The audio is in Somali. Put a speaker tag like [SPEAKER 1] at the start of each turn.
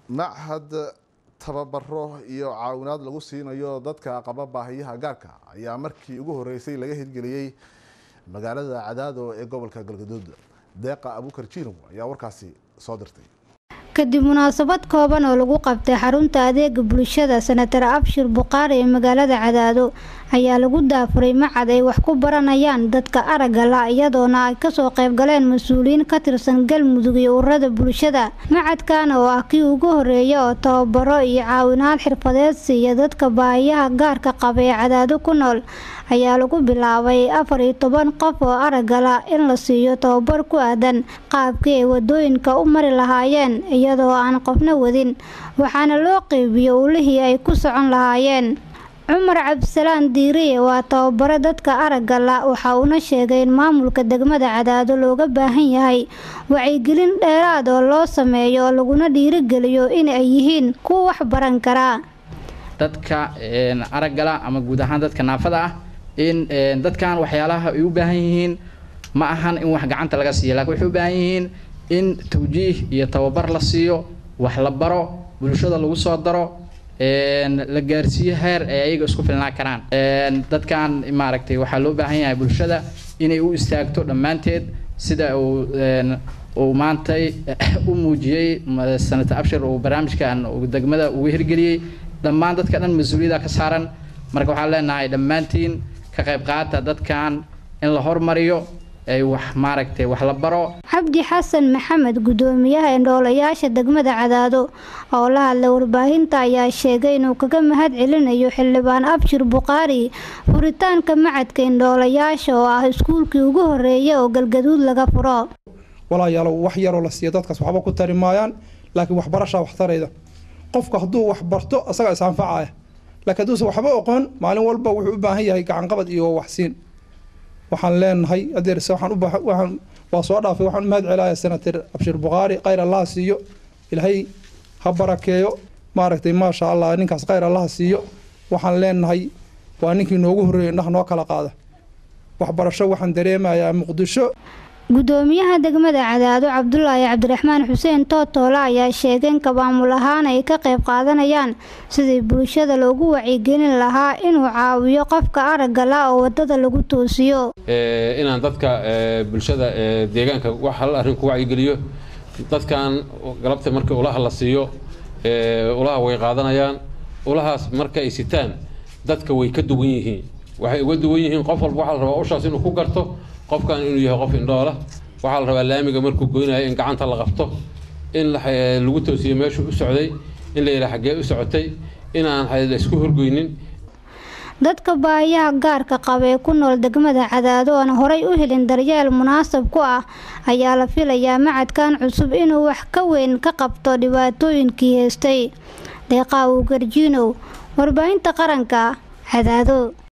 [SPEAKER 1] machad tababaro iyo caawinaad lagu siinayo dadka qaba baahiyaha gaarka ayaa markii ugu horeysay laga hirgeliyey magaalada cadaado ee gobolka galgaduud deeqa abukar jiinow ayaa warkaasi soo dirtay
[SPEAKER 2] kadib munaasabad kooban oo lagu qabtay xarunta adeega bulshada senatar abshir buqaari ee magaalada cadaado ayaa lagu daafuray macad ay wax ku baranayaan dadka aragga la iyadoona ay kasoo qaybgaleen mas-uuliyiin ka tirsan galmudug iyo ururada bulshada macadkan oo ah kii ugu horeeya oo tababaro iyo caawinaad xirfadeed siiya dadka baahiyaha gaarka qaba ee cadaado ku nool ayaa lagu bilaabay afar iyo toban qof oo araggala in la siiyo tababar ku aadan qaabkii ay wadooyinka u mari lahaayeen iyadoo aan qofna wadin waxaana loo qeybiyo ulihii ay ku socon lahaayeen cumar cabdisalaan diiriye waa tababaro dadka araggala waxa uuna sheegay in maamulka degmada cadaado looga baahan yahay wacyigelin dheeraad oo loo sameeyo oo laguna dhiirigeliyo in ay yihiin kuwa wax baran karaa
[SPEAKER 3] dadka araggala ama guud ahaan dadka naafada ah in dadkan waxyaalaha ay u baahan yihiin ma ahan in wax gacanta laga siiyo lakin waxay u baahan yihiin in tawjiih iyo tababar la siiyo wax la baro bulshada lagu soo daro la gaarsiiyo heer ay ayaga isku filnaa karaan dadkan maaragtay waxaa loo baahan yahay bulshada inay u istaagto dhammaanteed sida uu uu maantay u muujiyey senator abshir uu barnaamijkan degmada ugu hirgeliyey dhammaan dadka dhan mas-uuliyada ka saaran marka waxaan leenahay dhammaantiin ka qayb qaata dadkan in la hormariyo ay wax maaragtay wax la baro
[SPEAKER 2] cabdi xasan maxamed gudoomiyaha indhoolayaasha degmada cadaado oo la hadlay warbaahinta ayaa sheegay inuu kaga mahad celinayo xildhibaan abshir buqaari furitaanka macadka indhoolayaasha oo ah iskuulkii ugu horeeya oo galgaduud laga furo
[SPEAKER 4] walaayaalow wax yaroo la siiyo dadkaas waxba ku tari maayaan laakiin waxbarashaa waxtarayda qofka hadduu wax barto isagaa is anfacaya laakiin hadduusan waxba oqoon maalin walba wuxuu u baahan yahay gacanqabad iyo waxsiin waxaan leenahay adeerse waxaan u waxaan waa soo dhaafay waxaan u mahad celaya senator abshir buqaari khayr allaha siiyo ilaahay ha barakeeyo maaragtay maasha allah ninkaas khayr allaha siiyo waxaan leenahay waa ninkii noogu horreeyay indhaha noo kala qaada waxbarasho waxaan dareemayaa muqdisho
[SPEAKER 2] gudoomiyaha degmada cadaado cabdulaahi cabdiraxmaan xuseen tootoole ayaa sheegay in kabaamul ahaan ay ka qayb qaadanayaan sidii bulshada loogu wacyigelin lahaa inuu caawiyo qofka aragga la oo wadada lagu toosiyo
[SPEAKER 5] inaan dadka bulshada deegaanka wax hal arrin ku wacyigeliyo dadkan galabta marka ulaha la siiyo ulaha way qaadanayaan ulahaas marka ay sitaan dadka way ka duwan yihiin waxay uga duwan yihiin qof walba waxaa la rabaa ushaas inuu ku garto qofkan inuu yahay qof indhoola waxaa la rabaa laamiga markuu goynayo in gacanta la qabto in lagu toosiyo meeshuu u socday in la yidhaha xaggee u socotay inaan la isku horgoynin
[SPEAKER 2] dadka baahiyaha gaarka qaba ee ku nool degmada cadaado aan horay u helin daryeel munaasab ku ah ayaa la filayaa macadkan cusub inuu wax ka weyn ka qabto dhibaatooyinkii heystay deeqaa uu garjiinow warbaahinta qaranka cadaado